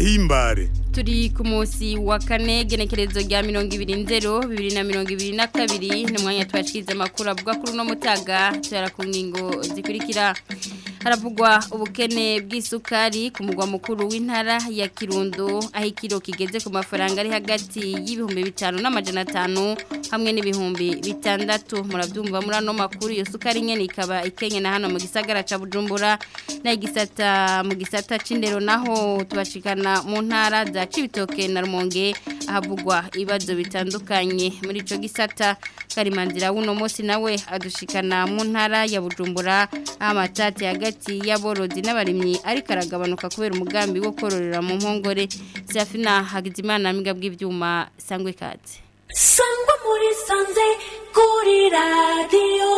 tubarahimbare turi ku munsi wa kane genekerezo rya mirongo ibiri nzero bibiri na mirongo ibiri na kabiri ni umwanya twashyize amakuru avuga kuri uno mutaga tuyara ku ngingo zikurikira haravugwa ubukene bw'isukari ku mugwa mukuru w'intara ya kirundo aho ikiro kigeze ku mafaranga ari hagati y'ibihumbi bitanu n'amajana atanu hamwe n'ibihumbi bitandatu murabyumva muri ano makuru iyo sukari nyine ikaba ikenye na hano mu gisagara cya bujumbura n'igisata mu gisata c'indero naho tubashikana mu ntara za cibitoke na rumonge ahavugwa ibibazo bitandukanye muri ico gisata karimanzira w'uno munsi nawe adushikana mu ntara ya bujumbura amatati hagati y'aborozi n'abarimyi ariko aragabanuka kubera umugambi wo kororera mu mpongore Serafina Hagizimana amiga bw'ivyuma sangwe kaze sangwa muri sanze kuri radiyo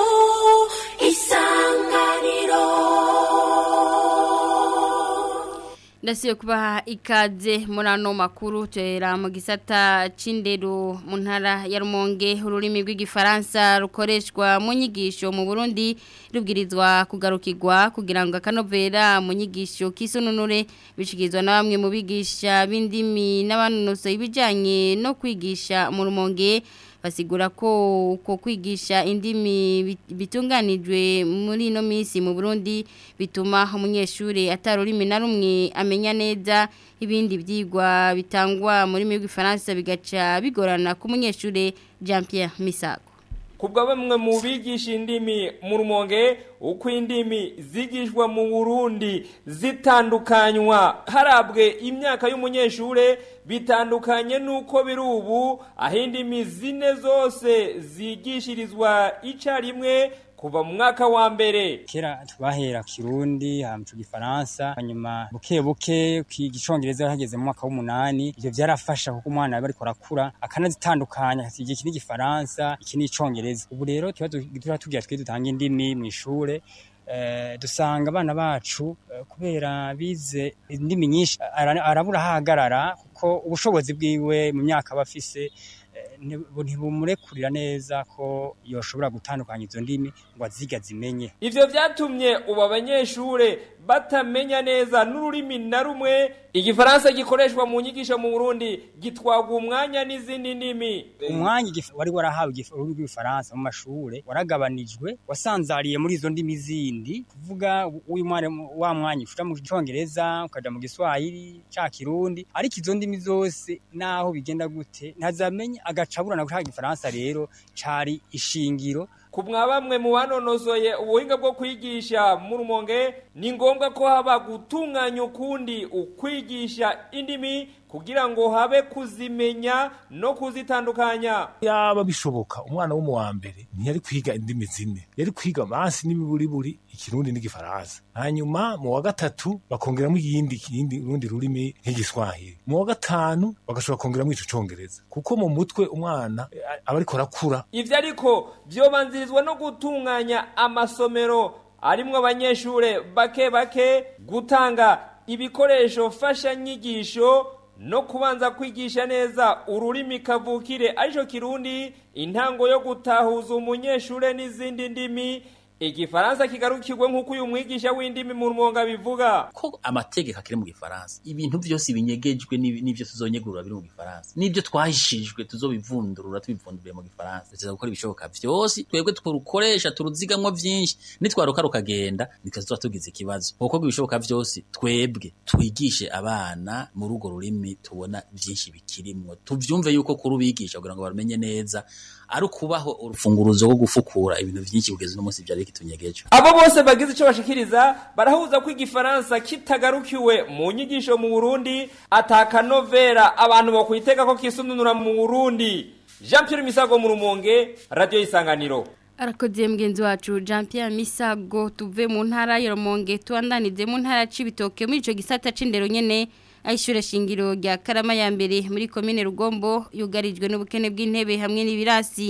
isanganiro ndasiye kubaha ikaze muri ano makuru tuhera mu gisata c'indero mu ntara ya rumonge ururimi rw'igifaransa rukoreshwa mu nyigisho mu burundi rubwirizwa kugarukirwa kugira ngo akanovera mu nyigisho k'isununure bishikirizwa na bamwe mu bigisha b'indimi n'abanonosoye ibijyanye no kwigisha mu rumonge basigura ko uko kwigisha indimi bitunganijwe muri ino minsi mu Burundi bituma umunyeshuri atarurimi na rumwe amenya neza ibindi byigwa bitangwa muri rw'ifaransa bigaca bigorana ku munyeshuri Jean Pierre Misago kubwa bamwe mu bigisha indimi mu rumonge uko indimi zigishwa mu Burundi zitandukanywa harabwe imyaka y'umunyeshure bitandukanye nuko biri ubu aho indimi zine zose zigishirizwa icarimwe kuva mu mwaka wa mbere kera twahera kirundi hamcu gifaransa hanyuma buke buke igicongereza hageze mu mwaka w'umunani ivyo vyarafasha kuko umwana aba ariko arakura akanazitandukanya akasiga iki n'igifaransa iki n'icongereza ubu rero tuba tugira twe dutanga indimi mu ishure dusanga abana bacu kubera bize indimi nyinshi arabura ahagarara kuko ubushobozi bwiwe mu myaka aba afise ntibumurekurira neza ko yoshobora gutandukanya izo ndimi ngo aziga zimenye ivyo vyatumye ubu abanyeshure batamenya neza n'ururimi na rumwe igifaransa gikoreshwa mu nyigisho mu Burundi gitwagwa umwanya n'izindi ndimi umwanya wari warahawe ururimi rw'igifaransa mu mashure waragabanijwe wasanzariye muri izo ndimi zindi kuvuga uyu mwana wa mwanya ushira mu congereza ukaja mu giswahili ca kirundi ariko izo ndimi zose naho bigenda gute ntazamenya agacabura na gushaka igifaransa rero cari ishingiro kumwa bamwe mu banonosoye ubuhinga bwo kwigisha mu rumonge ni ngombwa ko haba gutunganya ukundi ukwigisha indimi kugira ngo habe kuzimenya no kuzitandukanya yaba bishoboka umwana wo mu wa mbere ntiyari kwiga indimi zine yari kwiga mansi n'ibiburiburi ikirundi n'igifaransa hanyuma mu wa gatatu bakongeramo iyindi ikindi rundi rurimi nk'igiswahili mu wa gatanu bagashobora kongeramo ico congereza kuko mu mutwe umwana aba ariko arakura ivyo ariko vyobanzirizwa no gutunganya amasomero arimwo abanyeshure bake bake gutanga ibikoresho fashanyigisho no kubanza kwigisha neza ururimi kavukire arico kirundi intango yo gutahuza umunyeshure n'izindi ndimi igifaransa kigarukirwe nk'uko uyu mwigisha w'indimi mu rumonga bivuga ko amategeko akiri mu gifaransa ibintu byose binyegejwe n'ibyo tuzonyegurura biri mu gifaransa n'ibyo twahishijwe tuzobivundurura tubivunduriye mu gifaransa tuza gukora ibishoboka byose twebwe turukoresha turuzigamwo byinshi nitwaruka rukagenda nitwe tuba tugize ikibazo kuko ibishoboka byose twebwe twigishe abana muri urwo rurimi tubona byinshi bikirimwo tuvyumve yuko kurubigisha kugira ngo barumenye neza ari ukubaho urufunguruzo rwo gufukura ibintu byinshi kugeza uno munsi byari bikitunyegeje abo bose bagize ico bashikiriza barahuza ko igifaransa kitagarukiwe mu nyigisho mu Burundi atakanovera abantu bo kwitega ko kisununura mu Burundi Jean Pierre Misago mu Rumonge Radio Isanganiro arakoze mugenzi wacu Jean Pierre Misago tuve mu ntara ya Rumonge tuandanize mu ntara cibitoke muri ico gisata c'indero nyene ayishure shingiro rya Karama ya mbere muri commune Rugombo yugarijwe n'ubukene bw'intebe hamwe n'ibirasi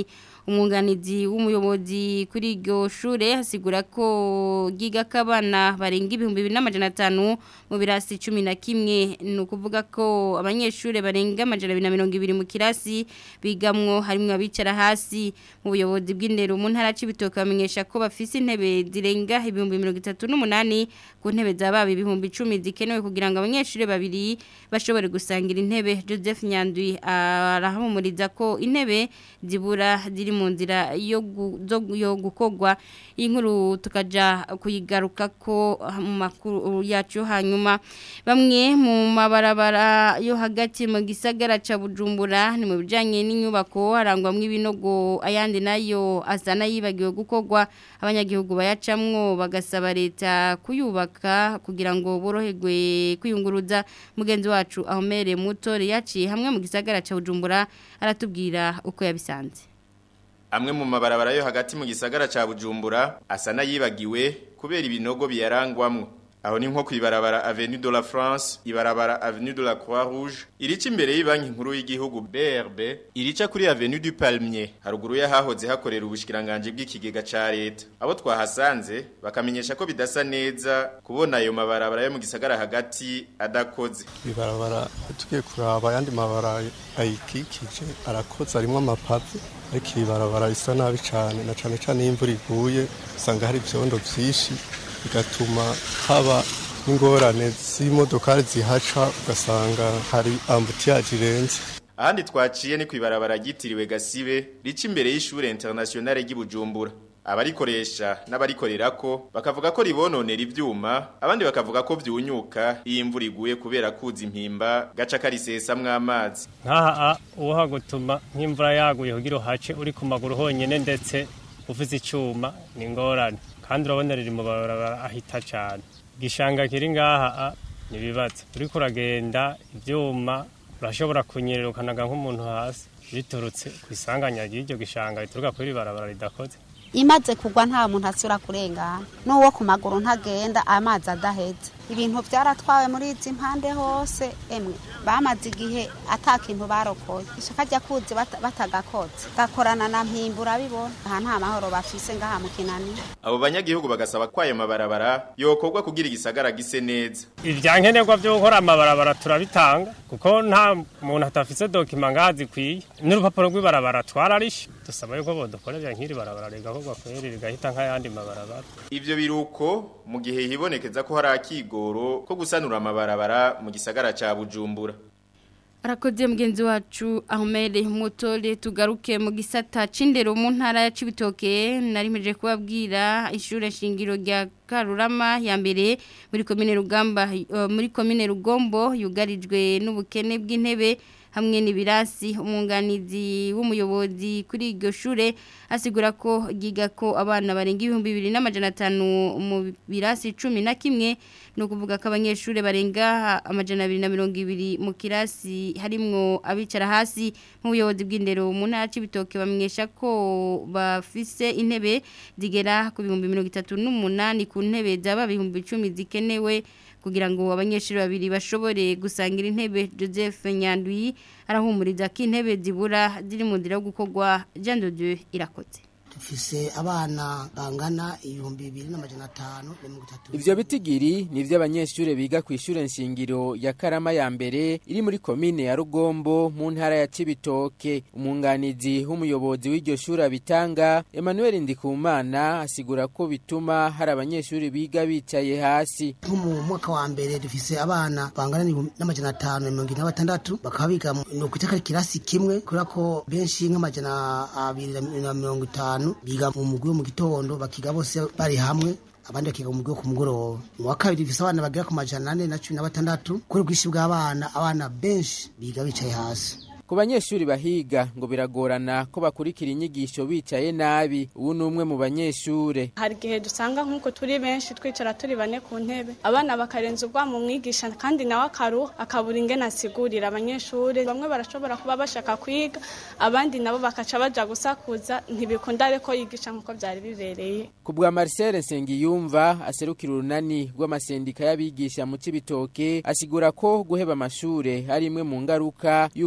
umwunganizi w'umuyobozi kuri iryo shure hasigura ko giga kabana barenga ibihumbi bibiri n'amajana atanu mu birasi cumi na kimwe ni ukuvuga ko abanyeshure barenga amajana abiri na mirongo ibiri mu kirasi bigamwo harimwo abicara hasi mu buyobozi bw'indero mu ntara c'ibitoke bamenyesha ko bafise intebe zirenga ibihumbi mirongo itatu n'umunani ku ntebe z'ababa ibihumbi icumi zikenewe kugira ngo abanyeshure babiri bashobore gusangira intebe Joseph Nyandwi arahamumuriza ko intebe zibura ziri mu nzira yo gu- zo- yo gukogwa inkuru tukaja kuyigaruka ko mu makuru yacu hanyuma bamwe mu mabarabara yo hagati mu gisagara ca Bujumbura ni mu bijanye n'inyubako harangwamwe ibinogo ayandi nayo asa nayibagiwe gukogwa abanyagihugu bayacamwo bagasaba leta kuyubaka kugira ngo boroherwe kwiyunguruza mugenzi wacu ahomere mutore yaciye hamwe mu gisagara ca Bujumbura aratubwira uko yabisanze Amwe mu mabarabara yo hagati mu gisagara ca Bujumbura asa nayibagiwe kubera ibinogo biyarangwamwo. Aho ni nko kwibarabara Avenue de la France, ibarabara Avenue de la Croix Rouge, irica imbere y'ibanki nkuru y'igihugu BRB, irica kuri Avenue du Palmier, haruguru yahahoze hakorera ubushikiranganje bw'ikigega ca leta. Abo twahasanze bakamenyesha ko bidasa neza kubona ayo mabarabara yo mu gisagara hagati adakoze. ibarabara tugiye kuraba ayandi mabara ayikikije arakoze arimo amapave ariko iri barabara risa nabi cyane na cyane cyane iyo imvura iguye usanga hari ibyondo byinshi bigatuma haba n'ingorane z'imodokari zihaca ugasanga hari ambutiyaje irenze Ahandi twaciye ni kwibarabara ryitiriwe Gasibe rica imbere y'ishure internationale ry'Ibujumbura. Abarikoresha n'abarikorerako bakavuga ko ribononera ivyuma, abandi bakavuga ko vyunyuka iyo imvura iguye kubera kuza impimba gaca karisesamwo amazi. nkaha uha gutuma nk'imvura yaguye kugira uhace uri ku maguru honyine ndetse ufite icyuma ni ingorane kandi urabona riri mu barabara ahita cyane igishanga kiri ngaha a, ni ibibazo uriko uragenda ibyuma urashobora kunyerera ukanaga nk'umuntu hasi biturutse ku isanganya ry'iryo gishanga rituruka kuri iri barabara ridakoze imaze kugwa nta muntu asura kurengana n'uwo ku maguru ntagenda amazi adaheze ibintu byaratwawe muri izi mpande hose emwe bamaze igihe ata kintu barokoye ishaka rya kuzi bata- batagakoze gakorana na mpimbura bibona aha nta mahoro bafise ngaha mu kinani Abo banyagihugu bagasaba ko ayo mabarabara yokorwa kugira igisagara gise neza. ibyankenerwa byo gukora amabarabara turabitanga kuko nta muntu atafise dokima ngaha zikwiye n'urupapuro rw'ibarabara twararishe dusaba yuko bodukorera nk'iri barabara rigakorwa kweri rigahita nk'ayandi mabarabara Ivyo biruko mu gihe hibonekeza ko hari akigoro ko gusanura amabarabara mu gisagara ca Bujumbura. Arakoze mugenzi wacu Ahmed Mutore tugaruke mu gisata cindero mu ntara ya Cibitoke narimeje kubabwira ishure shingiro rya Karurama ya mbere muri commune Rugamba eh, muri commune Rugombo yugarijwe n'ubukene bw'intebe hamwe n'ibirasi umwunganizi w'umuyobozi kuri iryo shure asigura ko giga ko abana barenga ibihumbi bibiri n'amajana atanu mu birasi cumi na kimwe ni ukuvuga ko abanyeshuri barenga amajana abiri na mirongo ibiri mu kirasi harimwo abicara hasi mu buyobozi bw'indero mu ntara y'ibitoki bamenyesha ko bafise intebe zigera ku bihumbi mirongo itatu n'umunani ku ntebe zaba ibihumbi icumi zikenewe kugira ngo abanyeshuri babiri bashobore gusangira intebe Joseph Nyandwi arahumuriza ko intebe zibura ziri mu nzira yo gukorwa Jean de Dieu irakoze dufise abana bangana ibihumbi bibiri n'amajana atanu na mirongo itatu Ivyo bitigiri ni vy'abanyeshure biga ku ishure nshingiro ya Karama ya mbere iri muri komine ya Rugombo mu ntara ya Cibitoke. Umunganizi w'umuyobozi w'iryo shure bitanga Emmanuel Ndikumana asigura ko bituma hari abanyeshure biga bicaye hasi. nko mu mwaka wa mbere dufise abana bangana n'ibihumbi n'amajana atanu na mirongo ine na batandatu bakaba biga mu- ni ukwita ko ari ikirasi kimwe kubera ko benshi nk'amajana abiri na mirongo itanu biga mu mugwi wo mu gitondo bakiga bose bari hamwe abandi bakiga mu mugwi wo ku mugoroba mu wa kabiri dufise abana bagera ku majana ane na cumi na batandatu kubera ubwinshi bw'abana abana benshi biga bicaye hasi Ku banyeshuri bahiga ngo biragorana ko bakurikira inyigisho bicaye nabi. Ubu ni umwe mu banyeshure. hari igihe dusanga nk'uko turi benshi twicara turi bane ku ntebe abana bakarenza ubwa mu mwigisha kandi nawe akaruha akabura ingene asigurira abanyeshuri bamwe barashobora kuba bashaka kwiga abandi nabo bakaca baja gusakuza ntibikunda ariko yigisha nk'uko byari bibereye Ku bwa Marcel Nsengiyumva aserukira urunani rw'amasendika y'abigisha mu Cibitoke asigura ko guheba amashure ari imwe mu ngaruka y'uko kwicara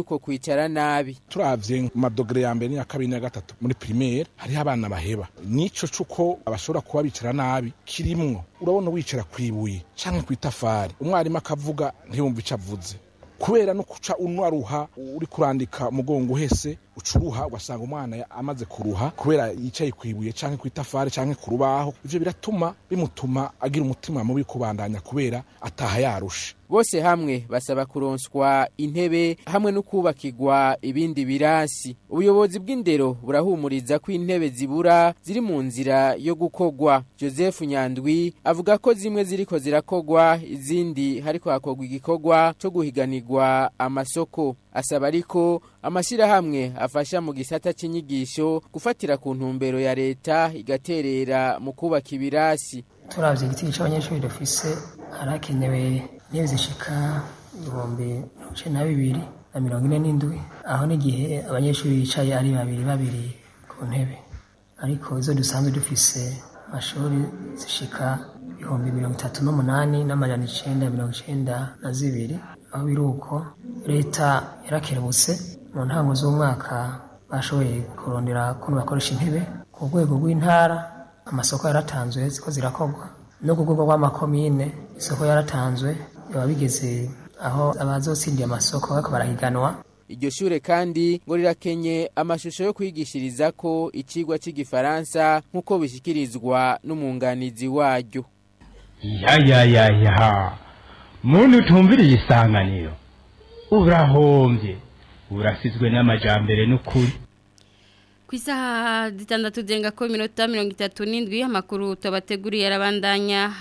kwicara nabi turavye mu madogere ya mbere n'iya kabiri n'iya gatatu muri primaire hariho abana baheba nico c'uko abashobora kuba bicara nabi kirimwo urabona wicara kw'ibuye canke kw'itafari umwarimu akavuga ntiyumva ico avuze kubera no kuca unwaruha uri kurandika umugongo uhese ucuruha ugasanga umwana ya- amaze kuruha kubera yicaye kwibuye canke kw'itafari canke ku rubaho ivyo biratuma bimutuma agira umutima mubi kubandanya kubera ataha yarushe bose hamwe basaba kuronswa intebe hamwe no kubakirwa ibindi birasi ubuyobozi bw'indero burahumuriza ko intebe zibura ziri mu nzira yo gukogwa joseph nyandwi avuga ko zimwe ziriko zirakogwa izindi hariko hakogwa igikorwa co guhiganirwa amasoko asaba ariko amashyirahamwe afasha mu gisata cy'inyigisho gufatira ku ntumbero ya leta igaterera mu kubaka ibirasi turavye igiti c'abanyeshuri dufise harakenewe intebe zishika ibihumbi mirongo icenda na bibiri na mirongo ine n'indwi aho n'igihe abanyeshuri bicaye ari babiri babiri ku ntebe ariko izo dusanzwe dufise amashuri zishika ibihumbi mirongo itatu n'umunani n'amajana icenda mirongo icenda na zibiri aho biri uko leta yarakerebutse mu ntango z'umwaka bashoboye kurondera kuntu bakoresha intebe ku rwego rw'intara amasoko yaratanzwe ziko zirakorwa no ku rwego rw'amakomine isoko yaratanzwe biba bigeze aho abazotsindiye amasoko bariko barahiganwa iryo shure kandi ngo rirakenye amashusho yo kwigishiriza ko icigwa c'igifaransa nk'uko bishikirizwa n'umwunganizi waryo ya ya ya ya muntu utumviriye isanganiro urahombye urasizwe n'amajambere n'ukuri ku isaha zitandatu zenga ko iminota mirongo itatu n'indwi amakuru tubateguriye arabandanya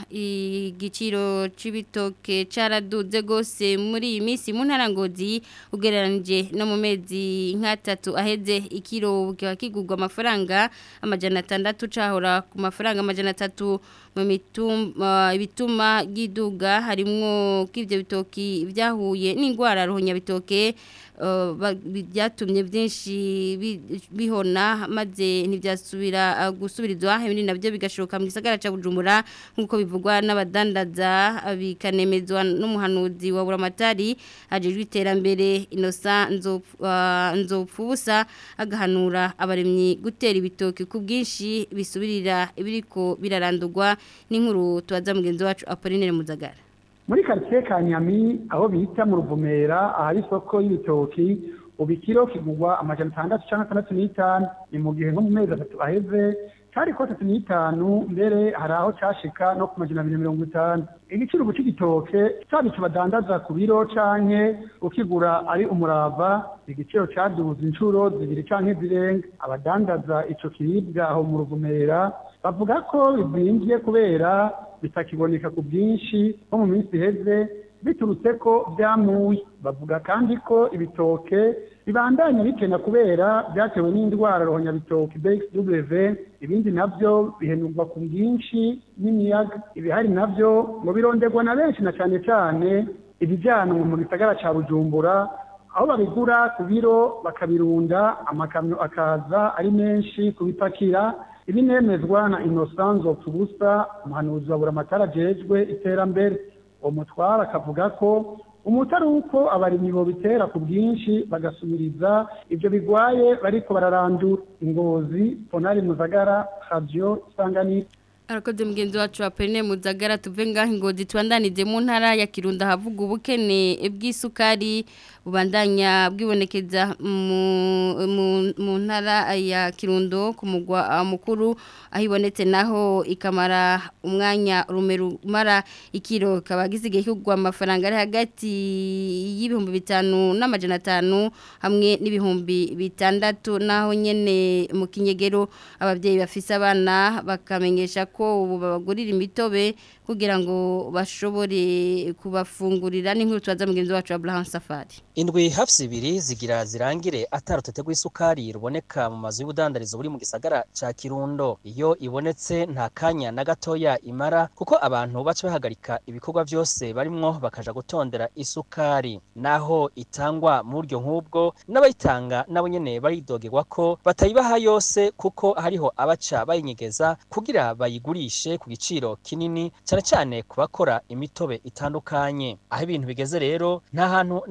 igiciro c'ibitoke caraduze gose muri iyi minsi mu ntara ngozi ugereranije no mu mezi nk'atatu aheze ikiro kiba kigurwa amafaranga amajana atandatu cahora ku mafaranga amajana atatu mu mitumba ibituma giduga harimwo k'ivyo bitoki vyahuye n'ingwara ruhonya bitoke uh, ba- bi- byatumye byinshi bi- bihona maze ntibyasubira uh, gusubirizwa ibindi nabyo bigashoka mu gisagara ca Bujumbura nkuko bivugwa n'abadandaza uh, bikanemezwa n'umuhanuzi wa Buramatari ajejwe iterambere Innocent Nzopfu- uh, Nzopfubusa agahanura abaremyi gutera ibitoki ku bwinshi bisubirira ibiriko birarandurwa n'inkuru tubaza mugenzi wacu Apollinaire Muzagara muri karitsiye ka nyami aho bita mu ruvumera ahari isoko y'ibitoki ubu ikiro kigurwa amajana atandatu cyangwa atandatu n'itanu ni mu gihe nko mu mezi atatu aheze cyari ko atatu n'itanu mbere hari aho cyashika no ku majana abiri na mirongo itanu igiciro ubu c'igitoke caba ico badandaza ku biro canke ukigura ari umurava igiciro caduze inshuro zibiri canke zirenga abadandaza ico kiribwa aho mu ruvumera bavuga ko bivimvye kubera bitakiboneka ku bwinshi nko mu minsi iheze biturutse ko byamuye bavuga kandi ko ibitoke bibandanya bikena kubera byatewe n'indwara rohonyabitoke bxw ibindi navyo bihenurwa ku bwinshi n'imiyaga ibihari navyo ngo bironderwa na benshi na cane cane ibijanwa mu gisagara ca bujumbura aho babigura ku biro bakabirunda amakamyo akaza ari menshi kubipakira ibi nemezwa na innocence tubusa umuhanuzi wa buramatara ajejwe iterambere uwo mutwara akavuga ko umutari uko abarimyi bobitera ku bwinshi bagasubiriza ibyo bigwaye bariko bararandura ingozi ponari muzagara radio isanganiro Arakoze mugenzi wacu wa Pene Muzagara tuve ngaho ingozi tubandanize mu ntara ya Kirundo havuga ubukene bw'isukari bubandanya bwibonekeza mu, mu, mu ntara ya Kirundo ku mugwa ah, mukuru ahibonetse naho ikamara umwanya rumerumara ikiro kaba gisigaye kugwa amafaranga ari hagati y'ibihumbi bitanu n'amajana atanu hamwe n'ibihumbi bitandatu naho nyene mu kinyegero abavyeyi bafise abana bakamenyesha ko ubu babagurira imitobe kugira ngo bashobore kubafungurira n'inkuru tubaza mugenzi wacu Abraham Safari indwi hafi ibiri zigira zirangire atarutete rw'isukari ruboneka mu mazu y'ubudandarizo buri mu gisagara ca kirundo iyo ibonetse nta kanya na gatoya imara kuko abantu baca bahagarika ibikorwa byose barimwo bakaja gutondera isukari naho itangwa mu buryo nk'ubwo n'abayitanga nabo nyene baridogerwa ko batayibaha yose kuko hariho abaca bayinyegeza kugira bayigurishe ku giciro kinini cyane cyane ku bakora imitobe itandukanye aho ibintu bigeze rero nta hantu na hamwe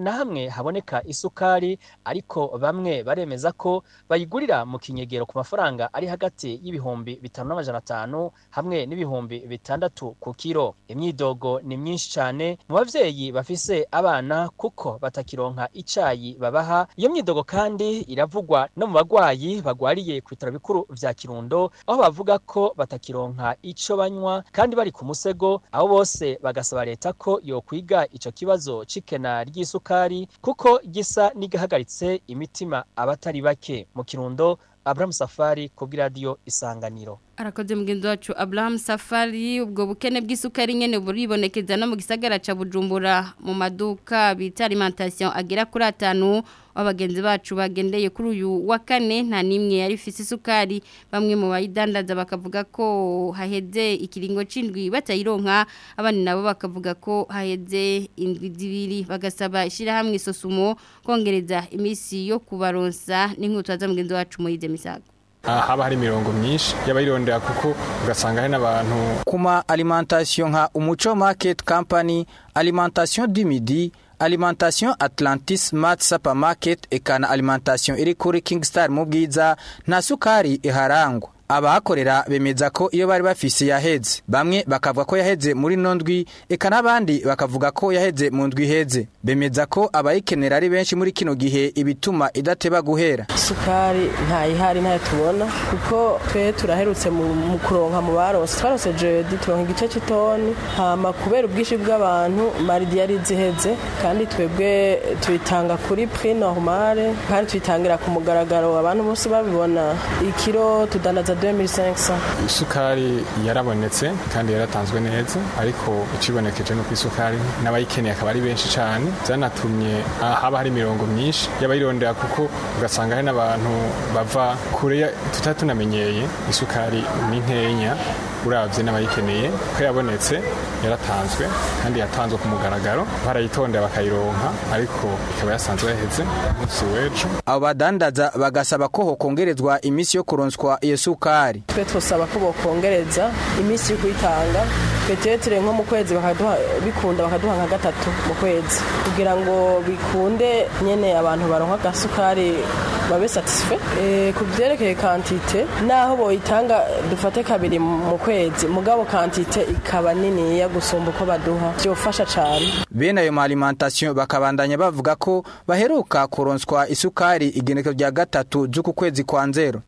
haboneka isukari ariko bamwe baremeza ko bayigurira mu kinyegero ku mafaranga ari hagati y'ibihumbi bitanu n'amajana atanu hamwe n'ibihumbi bitandatu ku kiro imyidogo ni myinshi cyane mu bavyeyi bafise abana kuko batakironka icayi babaha iyo myidogo kandi iravugwa no mu bagwayi bagwariye ku bitaro bikuru vya Kirundo aho bavuga ko batakironka ico banywa kandi bari ku musego aho bose bagasaba leta ko yokwiga ico kibazo c'ikena ry'isukari kuko gisa n'igahagaritse imitima abatari bake mu Kirundo Abraham Safari kubw'iradiyo Isanganiro arakoze mugenzi wacu Abraham Safari ubwo bukene bw'isukari nyene buribonekeza no mu gisagara ca Bujumbura mu maduka bita alimentation agera kuri atanu abagenzi bacu bagendeye kuri uyu wa kane nta nimwe yari ifise isukari bamwe mu bayidandaza bakavuga ko haheze ikiringo c'indwi batayironka abandi nabo bakavuga ko haheze indwi zibiri bagasaba ishirahamwe isosumo kongereza imisi yo kubaronsa n'inkutu za mugenzi wacu Moyize Misago haba hari imirongo myinshi y'abayirondera kuko ugasanga hari n'abantu kuma alimentation nka umuco market company alimentation du midi alimentation atlantis smart supermarket ekana alimentation iri kuri kingstar mu bwiza nta sukari iharangwa abahakorera bemeza ko iyo bari bafise yaheze bamwe bakavuga ko yaheze muri no ndwi eka n'abandi bakavuga ko yaheze mu ndwi iheze bemeza ko abayikenera ari benshi muri kino gihe ibituma idateba guhera isukari ntayihari ntayo tubona kuko twe turaherutse mu kuronka mu barose twarose jedi turonka igice cy'itoni hama kubera ubwinshi bw'abantu maridi yari ziheze kandi twebwe tuyitanga kuri prix normale kandi tuyitangira ku mugaragaro abantu bose babibona ikiro tudandaza 2500 isukari yarabonetse kandi yaratanzwe neza ariko ikibonekeje no ku isukari n'abayikeneye akaba ari benshi cyane byanatumye haba hari imirongo myinshi y'abayirondera kuko ugasanga hari n'abantu bava kure tutari tunamenyeye isukari ni nkenya urabye n'abayikeneye ko yabonetse yaratanzwe kandi yatanzwe ku mugaragaro barayitondera bakayironka ariko ikaba yasanzwe yaheze umunsi w'ejo abo badandaza bagasaba ko hokongerezwa iminsi yo kuronswa iyo sukari twe twosaba ko bokongereza iminsi yo kuyitanga petetere nko mu kwezi bakaduha bikunda bakaduha nka gatatu mu kwezi kugira ngo bikunde nyene abantu baronka agasukari babe satisfe e, ku byerekeye kantite naho boyitanga dufate kabiri mu kwezi mugabo kantite ikaba niniya gusumba uko baduha byofasha cyane bene ayo alimentation bakabandanya bavuga ko baheruka kuronswa isukari igenekezo rya gatatu z'uku kwezi kwa nzero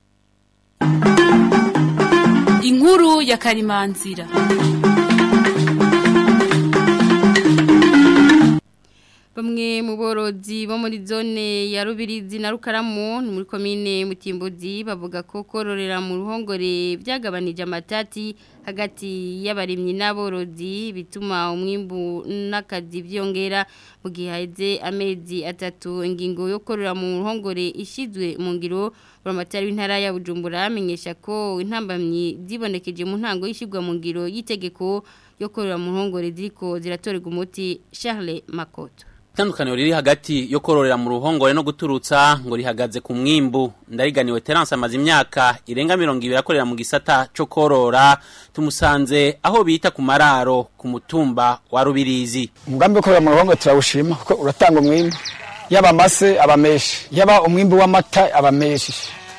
inkuru ya karimanzira Bamwe mu borozi bo muri zone ya Rubirizi na Rukaramu muri komine Mutimbuzi bavuga ko kororera mu ruhongore byagabanije amatati hagati y'abarimyi n'aborozi bituma umwimbu n'akazi byongera mu gihe haheze amezi atatu ingingo yo korora mu ruhongore ishizwe mu ngiro buramatari w'intara ya Bujumbura amenyesha ko intambamyi zibonekeje mu ntango y'ishigwa mu ngiro y'itegeko yo korora mu ruhongore ziriko ziratorega umuti Charles Makoto Itandukaniro riri hagati yo kororera mu ruhongore no guturutsa ngo rihagaze ku mwimbu ndariganiwe Terence amaze imyaka irenga 200 akorera mu gisata cyo korora tumusanze aho bita ku mararo ku mutumba wa Rubirizi umugambi wo korora mu ruhongore turawushima kuko uratanga umwimbu yaba amase abameshi yaba umwimbu w'amata abameshi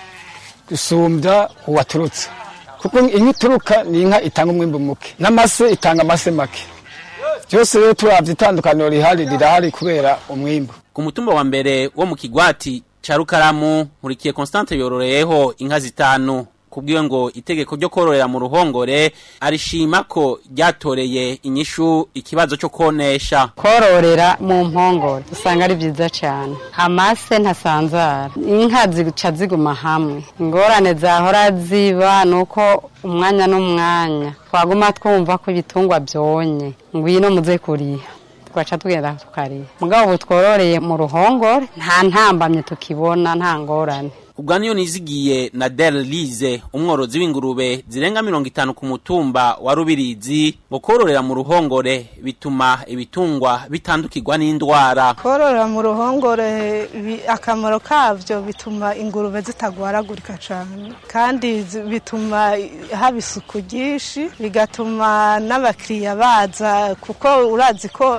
gusumbya uwaturutse kuko inka ituruka ni inka itanga umwimbu muke n'amase itanga amase make byose rero turavye itandukaniro rihari rirahari kubera umwimbu ku mutumba wa mbere wo mu kigwati ca Rukaramu nkurikiye Constante yororeyeho inka zitanu kubwiwe ngo itegeko ryo kororera mu ruhongore arishima ko ryatoreye inyishu ikibazo cyo konesha kororera mu mpongore usanga ari byiza cyane amase ntasanzara inka zica ziguma hamwe ingorane zahora ziba ni uko umwanya n'umwanya twaguma twumva ko ibitungwa byonye ngwino muze kuriha tugaca tugenda tukariha mugabo ubu twororeye mu ruhongore nta ntambamye tukibona nta ngorane Ubwa niyo nizigiye na Del Lize umworozi w'ingurube zirenga 50 ku mutumba wa Rubirizi ngo kororera mu ruhongore bituma ibitungwa bitandukirwa n'indwara kororera mu ruhongore akamaro kavyo bituma ingurube zitagwaragurika cyane kandi bituma haba isuku ryinshi bigatuma n'abakiriya baza kuko urazi ko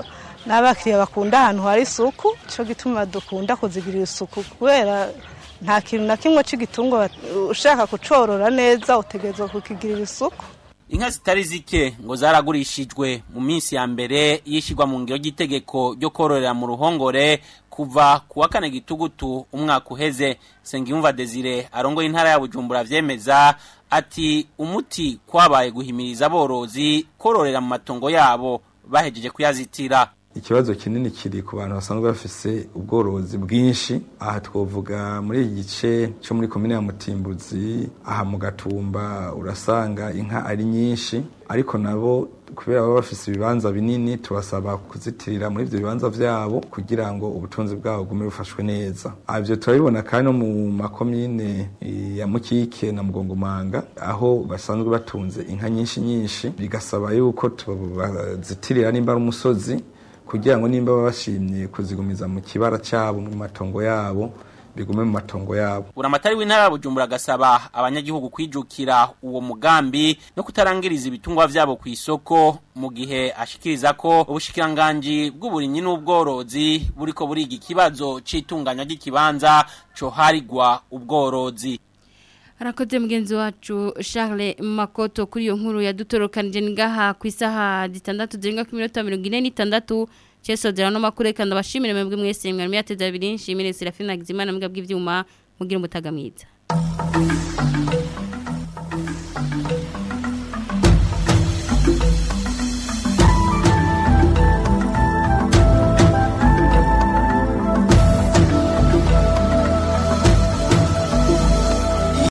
n'abakiriya bakunda ahantu hari isuku cyo gituma dukunda kuzigirira isuku kubera nta kintu na kimwe cy'igitungwa ushaka kucorora neza utegerezwa kukigirira isuku Inka zitari zike ngo zaragurishijwe mu minsi ya mbere yishigwa mu ngiro ry'itegeko ryo kororera mu ruhongore kuva ku wa kane gitugutu umwaka uheze Sengiyumva Desire arongoye intara ya Bujumbura vyemeza ati umuti kwabaye guhimiriza aborozi kororera mu matongo yabo bahejeje kuyazitira ikibazo kinini kiri ku bantu basanzwe bafise ubworozi bwinshi aha twovuga muri iki gice cyo muri komine ya mutimbuzi aha mu gatumba urasanga inka ari nyinshi ariko nabo kubera baba bafise ibibanza binini tubasaba kuzitirira muri ivyo bibanza vyabo kugira ngo ubutunzi bwabo bugume bufashwe neza ivyo turabibona kandi no mu makomine ya mukike na mugongomanga aho basanzwe batunze inka nyinshi nyinshi bigasaba yuko tubazitirira nimba ari umusozi kugira ngo nimba bashimye kuzigumiza mu kibara cyabo mu matongo yabo bigume mu matongo yabo Uramatari w'intara ya Bujumbura gasaba abanyagihugu kwijukira uwo mugambi no kutarangiriza ibitungwa vyabo ku isoko mu gihe ashikiriza ko ubushikiranganje bw'uburimyi n'ubworozi buriko buriga ikibazo c'itunganya ry'ikibanza co harigwa ubworozi Harakoze mugenzi wacu Charles Makoto kuri iyo nkuru yadutorokanije ngaha ku isaha zitandatu zirenga ku minota 46 Cheso zera no makureka ndabashimire mwebwe mwese mwari yateze abiri nshimire Serafina Gizimana mbwa bw'ivyuma mugira umutaga mwiza